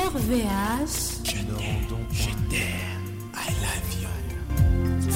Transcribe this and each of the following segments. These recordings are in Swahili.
RVH. Je t'aime, je t'aime, I love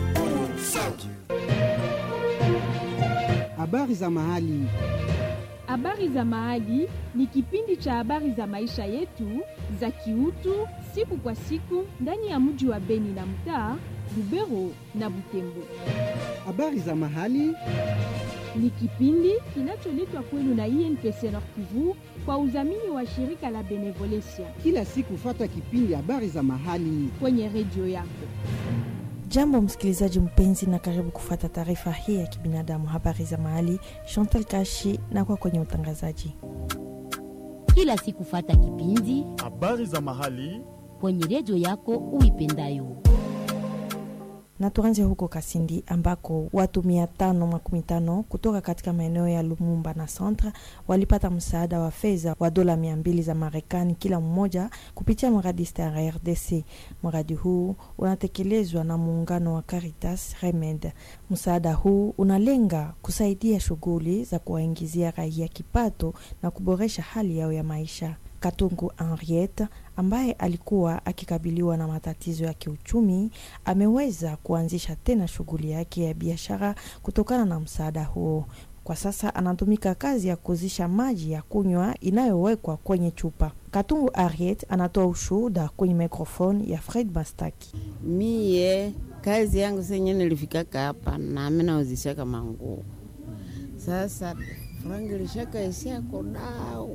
Habari za mahali. Habari za Mahali ni kipindi cha habari za maisha yetu za kiutu siku kwa siku ndani ya mji wa Beni na mtaa Lubero na Butembo. Habari za mahali. Ni kipindi kinacholetwa kwenu na INPC Nord Kivu kwa udhamini wa shirika la Benevolencia Kila siku fata kipindi habari za mahali. kwenye redio yako. Jambo msikilizaji mpenzi, na karibu kufata taarifa hii ya kibinadamu, habari za mahali. Chantal Kashi na kwa kwenye utangazaji. kila siku fata kipindi habari za mahali kwenye redio yako uipendayo. Na tuanze huko Kasindi ambako watu mia tano makumi tano kutoka katika maeneo ya Lumumba na Centre walipata msaada wa fedha wa dola mia mbili za Marekani kila mmoja kupitia mradi Star RDC. Mradi huu unatekelezwa na muungano wa Caritas Remed. Msaada huu unalenga kusaidia shughuli za kuwaingizia raia kipato na kuboresha hali yao ya maisha. Katungu Henriette ambaye alikuwa akikabiliwa na matatizo ya kiuchumi ameweza kuanzisha tena shughuli yake ya biashara kutokana na msaada huo. Kwa sasa anatumika kazi ya kuuzisha maji ya kunywa inayowekwa kwenye chupa. Katungu Henriette anatoa ushuhuda kwenye mikrofoni ya Fred Mastaki. Mie kazi yangu senye nilifikaka hapa nami nauzishaka manguo. Sasa frangi lishaka isia kodawa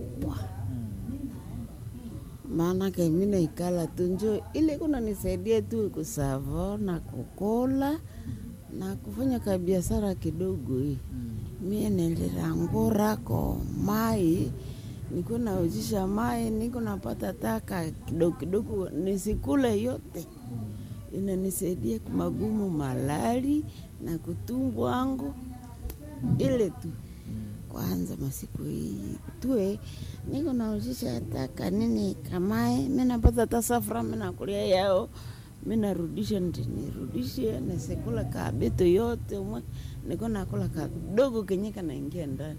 maanake mi naikala tu njo ile kuna nisaidia tu kusavo na kukola na kufanya kabiashara kidogo hii mie nilirangurako mai niko nauzisha mai niko napata taka kidogo kidogo nisikule yote inanisaidia magumu malali na kutumbu wangu ile tu kwanza masiku hii tue niko nauzisha taka nini kamae minapata ta safra minakulia yao minarudisha ndi nirudishe nasekula kabeto yote umwe niko nakula kadogo kenye kanaingia ndani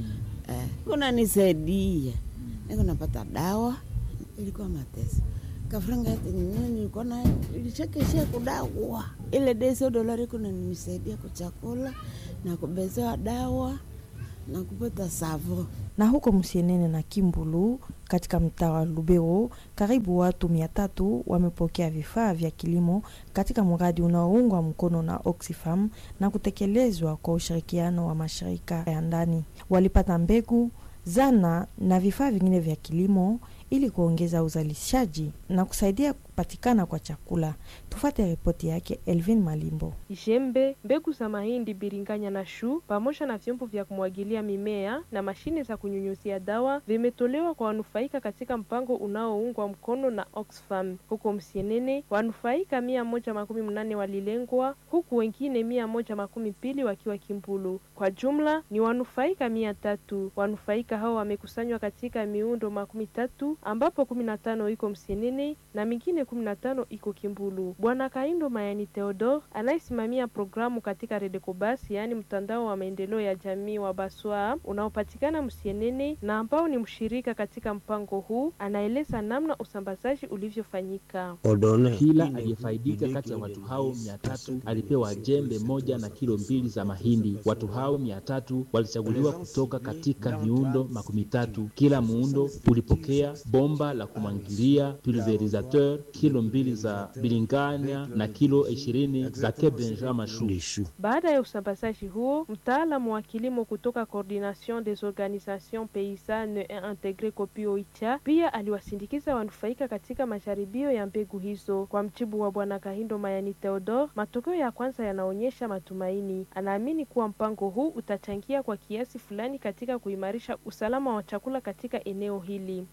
eh, kuna nisaidia niko napata dawa ilikuwa mateso kafranga yote nini nilikuwa na ilishakeshia kudawa ile deso dolari kuna nisaidia kuchakula na kubezewa dawa na kupata savo na huko Msienene na Kimbulu katika mtaa wa Lubero, karibu watu mia tatu wamepokea vifaa vya kilimo katika mradi unaoungwa mkono na Oxfam na kutekelezwa kwa ushirikiano wa mashirika ya ndani. Walipata mbegu, zana na vifaa vingine vya kilimo ili kuongeza uzalishaji na kusaidia kupatikana kwa chakula. Tufate ripoti yake Elvin Malimbo. jembe, mbegu za mahindi, biringanya na shu pamoja na vyombo vya kumwagilia mimea na mashine za kunyunyuzia dawa vimetolewa kwa wanufaika katika mpango unaoungwa mkono na Oxfam. Huko Msienene, wanufaika mia moja makumi mnane walilengwa huku wengine mia moja makumi mbili wakiwa Kimbulu. Kwa jumla ni wanufaika mia tatu. Wanufaika hao wamekusanywa katika miundo makumi tatu ambapo kumi na tano iko Msienene na mingine kumi na tano iko Kimbulu. Bwana Kaindo Mayani Theodore anayesimamia programu katika Redecobas, yaani mtandao wa maendeleo ya jamii wa Baswa unaopatikana Msienene na ambao ni mshirika katika mpango huu, anaeleza namna usambazaji ulivyofanyika. Kila aliyefaidika kati ya watu hao mia tatu alipewa jembe moja na kilo mbili za mahindi. Watu hao mia tatu walichaguliwa kutoka katika miundo makumi tatu. Kila muundo ulipokea bomba la kumwangilia, pulverisateur, kilo mbili za bilinganya na kilo ishirini za kebenja mashu. Baada ya usambazaji huo, mtaalamu wa kilimo kutoka Coordination des Organisations Paysannes et Integre Kopi Oicha pia aliwasindikiza wanufaika katika majaribio ya mbegu hizo. Kwa mjibu wa Bwana Kahindo Mayani Theodore, matokeo ya kwanza yanaonyesha matumaini. Anaamini kuwa mpango huu utachangia kwa kiasi fulani katika kuimarisha usalama wa chakula katika eneo hili.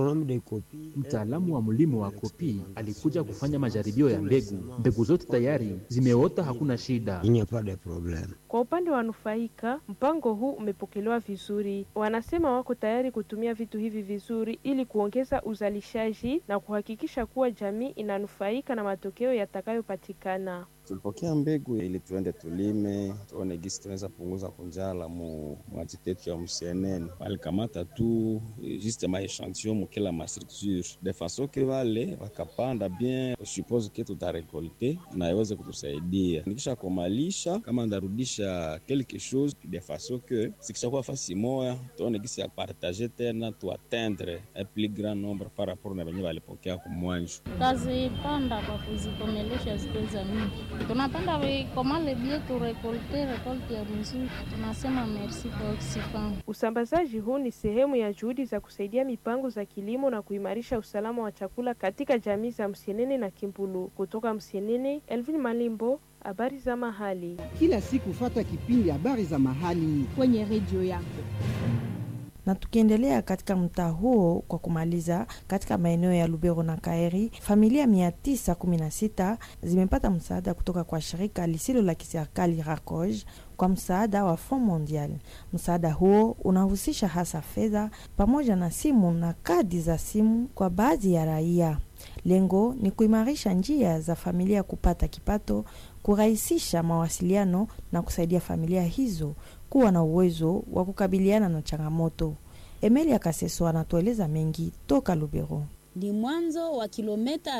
Mtaalamu wa mlimo wa Kopi alikuja kufanya majaribio ya mbegu. Mbegu zote tayari zimeota, hakuna shida. Kwa upande wa wanufaika, mpango huu umepokelewa vizuri. Wanasema wako tayari kutumia vitu hivi vizuri ili kuongeza uzalishaji na kuhakikisha kuwa jamii inanufaika na matokeo yatakayopatikana. tulipokea mbegu ili tuende tulime, tuone gisi tunaweza punguza kunjala mu mwajite yetu ya msienene. Walikamata tu juste ma echantillon mu kila ma structure de façon que wale wakapanda bien, suppose que tutarekolte na iweze kutusaidia. Nikisha komalisha kama ndarudisha quelque chose de façon que sikishakuwa fasi moya, tuone gisi ya partager tena tuatteindre un plus grand nombre par rapport na venye walipokea kumwanjo. Tazipanda kwa kuzikomelesha zikuweza mingi, tunapanda vikomale bie turekolte rekolte ya mzuri, tunasema merci kwa Oxfam. Usambazaji huu ni sehemu ya juhudi za kusaidia mipango za kilimo na kuimarisha usalama wa chakula katika jamii za Msienene na Kimbulu. Kutoka Msienene, Elvin Malimbo, habari za mahali. Kila siku fata kipindi habari za mahali kwenye redio yako. na tukiendelea katika mtaa huo kwa kumaliza, katika maeneo ya Lubero na Kaeri, familia 916 zimepata msaada kutoka kwa shirika lisilo la kiserikali RACOG kwa msaada wa Fond Mondial. Msaada huo unahusisha hasa fedha pamoja na simu na kadi za simu kwa baadhi ya raia. Lengo ni kuimarisha njia za familia kupata kipato, kurahisisha mawasiliano na kusaidia familia hizo kuwa na uwezo wa kukabiliana na changamoto. Emilia Kaseso anatueleza mengi toka Lubero. Ni mwanzo wa kilomita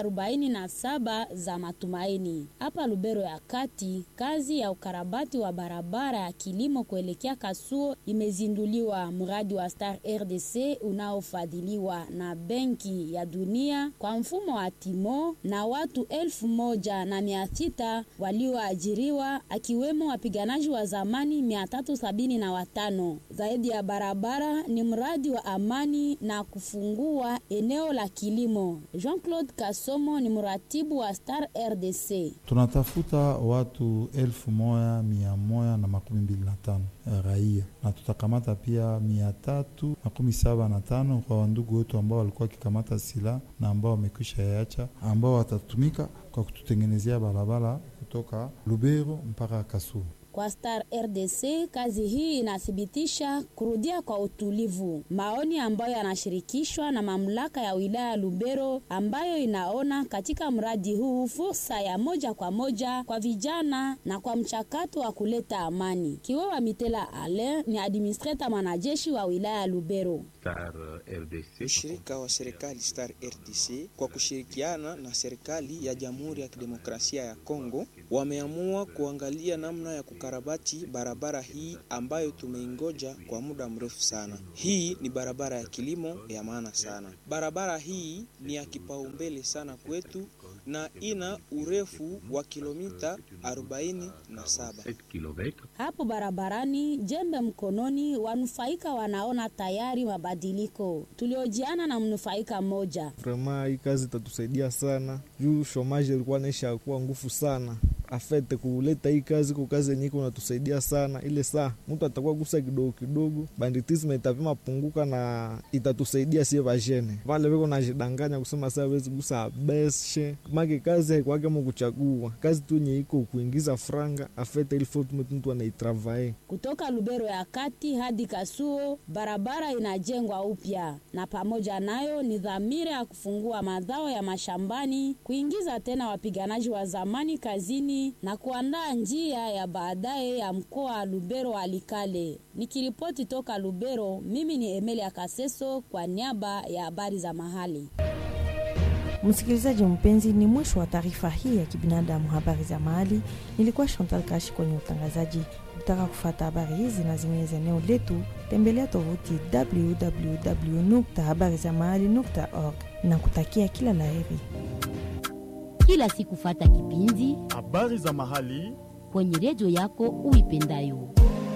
47 za matumaini hapa Lubero ya kati. Kazi ya ukarabati wa barabara ya kilimo kuelekea Kasuo imezinduliwa. Mradi wa Star RDC unaofadhiliwa na Benki ya Dunia kwa mfumo wa Timo na watu elfu moja na mia sita walioajiriwa akiwemo wapiganaji wa zamani mia tatu sabini na watano. Zaidi ya barabara ni mradi wa amani na kufungua eneo la kilimo. Jean-Claude Kasomo ni mratibu wa Star RDC. Tunatafuta watu elfu moja mia moja na makumi mbili na tano raia na tutakamata pia mia tatu makumi saba na tano kwa wandugu wetu ambao walikuwa wakikamata silaha na ambao wamekwisha yacha, ambao watatumika kwa kututengenezea barabara kutoka Lubero mpaka Kasulu. Kwa Star RDC kazi hii inathibitisha kurudia kwa utulivu, maoni ambayo yanashirikishwa na mamlaka ya wilaya ya Lubero ambayo inaona katika mradi huu fursa ya moja kwa moja kwa vijana na kwa mchakato wa kuleta amani. Kiwewa Mitela Ale ni administrator mwanajeshi wa wilaya ya Lubero. Star RDC, ushirika wa serikali Star RDC kwa kushirikiana na serikali ya Jamhuri ya Kidemokrasia ya Kongo wameamua kuangalia namna ya kukarabati barabara hii ambayo tumeingoja kwa muda mrefu sana. Hii ni barabara ya kilimo ya maana sana. Barabara hii ni ya kipaumbele sana kwetu na ina urefu wa kilomita 47. Hapo barabarani, jembe mkononi, wanufaika wanaona tayari mabadiliko. Tuliojiana na mnufaika mmoja. Vrema hii kazi itatusaidia sana juu shomaji ilikuwa naisha kuwa nguvu sana afete kuleta hii kazi ko kazi yenye iko natusaidia sana. Ile saa mtu atakuwa gusa kidogo kidogo, banditisme itapima punguka na itatusaidia sie vajene vale viko najidanganya kusema saa wezi gusa beshe make kazi haikwake mo kuchagua kazi tu yenye iko kuingiza franga afete ili fotu mtu anaitravae. Kutoka Lubero ya kati hadi Kasuo barabara inajengwa upya, na pamoja nayo ni dhamira ya kufungua mazao ya mashambani, kuingiza tena wapiganaji wa zamani kazini na kuandaa njia ya baadaye ya mkoa wa Lubero Alikale. Nikiripoti toka Lubero, mimi ni Emelia Kaseso kwa niaba ya habari za mahali. Msikilizaji mpenzi, ni mwisho wa taarifa hii ya kibinadamu, habari za mahali. Nilikuwa Chantal Kashi kwenye utangazaji. Ukitaka kufata habari hizi na zingine za eneo letu, tembelea tovuti www.habarizamahali.org na kutakia kila laheri. Kila siku fata kipindi habari za mahali kwenye redio yako uipendayo.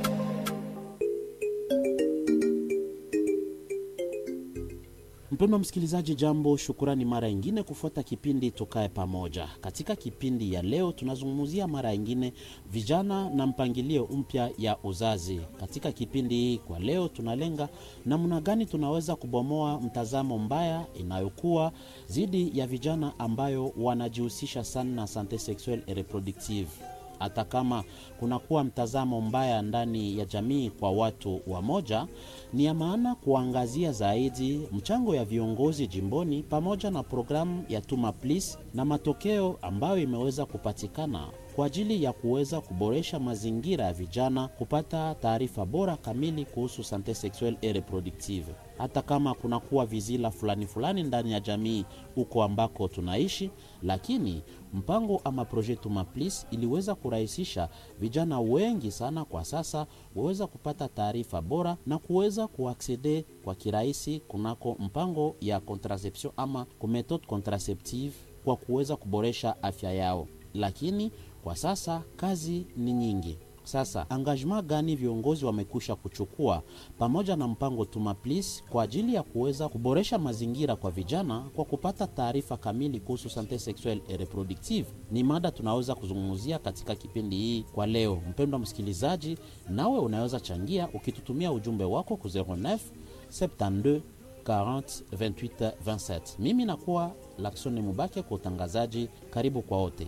Mpendwa msikilizaji, jambo, shukurani mara ingine kufuata kipindi Tukae Pamoja. Katika kipindi ya leo, tunazungumzia mara ingine vijana na mpangilio mpya ya uzazi. Katika kipindi hii kwa leo, tunalenga namna gani tunaweza kubomoa mtazamo mbaya inayokuwa dhidi ya vijana ambayo wanajihusisha sana na sante sexuelle et reproductive hata kama kunakuwa mtazamo mbaya ndani ya jamii kwa watu wa moja, ni ya maana kuangazia zaidi mchango ya viongozi jimboni pamoja na programu ya Tuma Please na matokeo ambayo imeweza kupatikana kwa kwa ajili ya kuweza kuboresha mazingira ya vijana kupata taarifa bora kamili kuhusu sante sexuelle et reproductive hata kama kunakuwa vizila fulani fulani ndani ya jamii huko ambako tunaishi, lakini mpango ama projet Tumaplis iliweza kurahisisha vijana wengi sana kwa sasa waweza kupata taarifa bora na kuweza kuaksede kwa kirahisi kunako mpango ya contraception ama kumethode contraceptive kwa kuweza kuboresha afya yao, lakini kwa sasa kazi ni nyingi. Sasa engagement gani viongozi wamekwisha kuchukua pamoja na mpango Tumaplis kwa ajili ya kuweza kuboresha mazingira kwa vijana kwa kupata taarifa kamili kuhusu sante sexuelle et reproductive? Ni mada tunaweza kuzungumzia katika kipindi hii kwa leo. Mpendwa msikilizaji, nawe unaweza changia ukitutumia ujumbe wako ku 09 72 40 28 27. Mimi nakuwa Laksoni Mubake kwa utangazaji. Karibu kwa wote.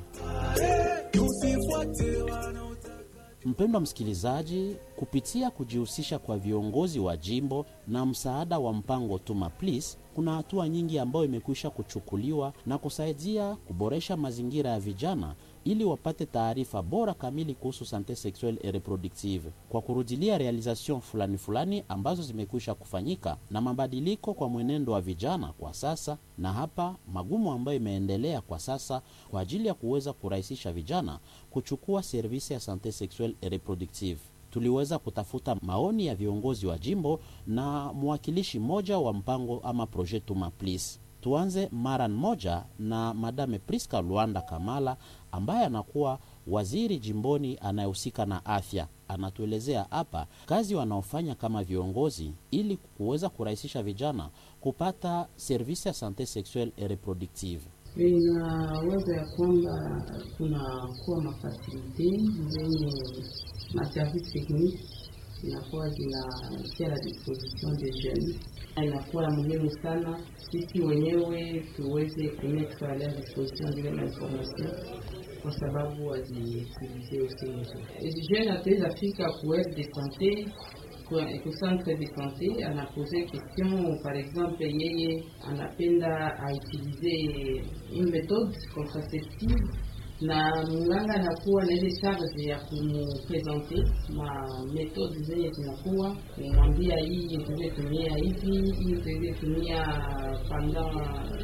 Mpendwa msikilizaji, kupitia kujihusisha kwa viongozi wa jimbo na msaada wa mpango Tuma Please, kuna hatua nyingi ambayo imekwisha kuchukuliwa na kusaidia kuboresha mazingira ya vijana ili wapate taarifa bora kamili kuhusu sante sexuelle et reproductive, kwa kurudilia realization fulani fulani ambazo zimekwisha kufanyika na mabadiliko kwa mwenendo wa vijana kwa sasa, na hapa magumu ambayo imeendelea kwa sasa kwa ajili ya kuweza kurahisisha vijana kuchukua servisi ya sante sexuelle et reproductive. Tuliweza kutafuta maoni ya viongozi wa jimbo na mwakilishi mmoja wa mpango ama projet Tuma Please. Tuanze mara moja na Madame Priska Luanda Kamala ambaye anakuwa waziri jimboni anayehusika na afya. Anatuelezea hapa kazi wanaofanya kama viongozi ili kuweza kurahisisha vijana kupata servisi ya sante sexuelle et reproductive. Inawaza ya kwamba kunakuwa mafasilite zenye maservice technique inakuwa zinatia la disposition de jeunes. Inakuwa muhimu sana sisi wenyewe tuweze kumettre a leur disposition zile mainformation kwa sababu waziutilize usi jeune ataweza fika ku aire de sante ku centre de sante anapose question par exemple, yeye anapenda autilize une méthode contraceptive na mganga anakuwa na ile charge ya kumupresente ma metode zenye zinakuwa kumwambia hii tuweze tumia hivi, hii tuweze tumia pendant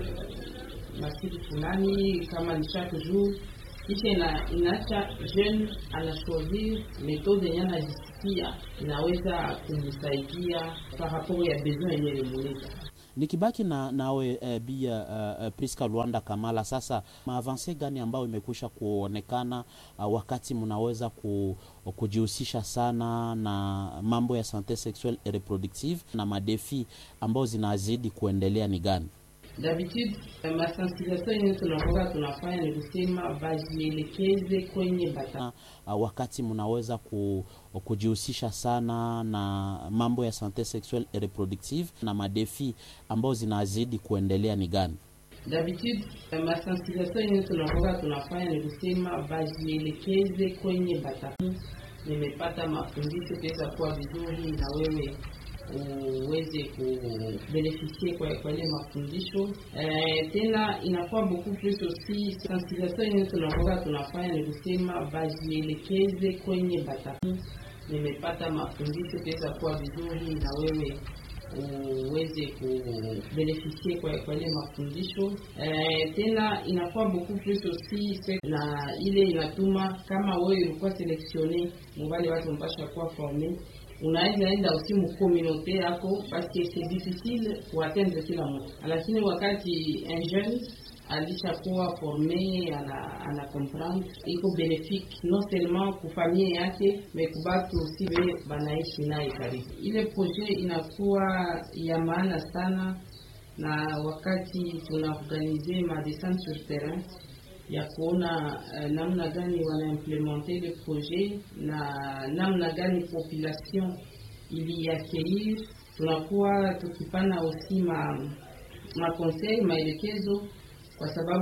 masiku fulani, kama ni chaque jour kisha ina, inaacha jeune anashoisir metode yenye anajisikia inaweza kumsaidia par rapport ya besoin yenye limuleta nikibaki na nawe uh, bia uh, Priska Luanda Kamala, sasa maavanse gani ambayo imekwisha kuonekana uh, wakati mnaweza ku, kujihusisha sana na mambo ya sante sexuelle et reproductive na madefi ambayo zinazidi kuendelea ni gani? D'habitude masensibilisation yenye tunakuwa tunafanya ni kusema bajielekeze kwenye bata. Uh, wakati mnaweza ku, kujihusisha sana na mambo ya sante sexuelle et reproductive na madefi ambayo zinazidi kuendelea ni gani? D'habitude masensibilisation yenye tunakuwa tunafanya ni kusema bajielekeze kwenye bata. Nimepata mafundisho kuweza kuwa vizuri na wewe uweze kubenefisie kwa kwa ile mafundisho eh, tena inakuwa beaucoup plus aussi sensibilisation yenye tunakuwa tunafanya ni kusema bajielekeze kwenye bata. Nimepata mafundisho kuweza kuwa vizuri na wewe uweze kubenefisie kwa kwa ile mafundisho eh, tena inakuwa beaucoup plus aussi na ile inatuma kama wewe ulikuwa selectionne mubale watu mpasha kuwa forme unaweza enda usi mukomunote yako paske c'est difficile kuatendre kila mtu, lakini wakati un jeune alishakuwa forme ana, ana comprendre iko benefique non seulement kufamie yake me kubatu usi be banaishi naye karibu. Ile projet inakuwa ya maana sana, na wakati tunaorganize ma descente sur terrain ya kuona uh, namna gani wanaimplementer le projet na namna gani population iliaccueillir. Tunakuwa tukipana aussi ma, ma conseil maelekezo kwa sababu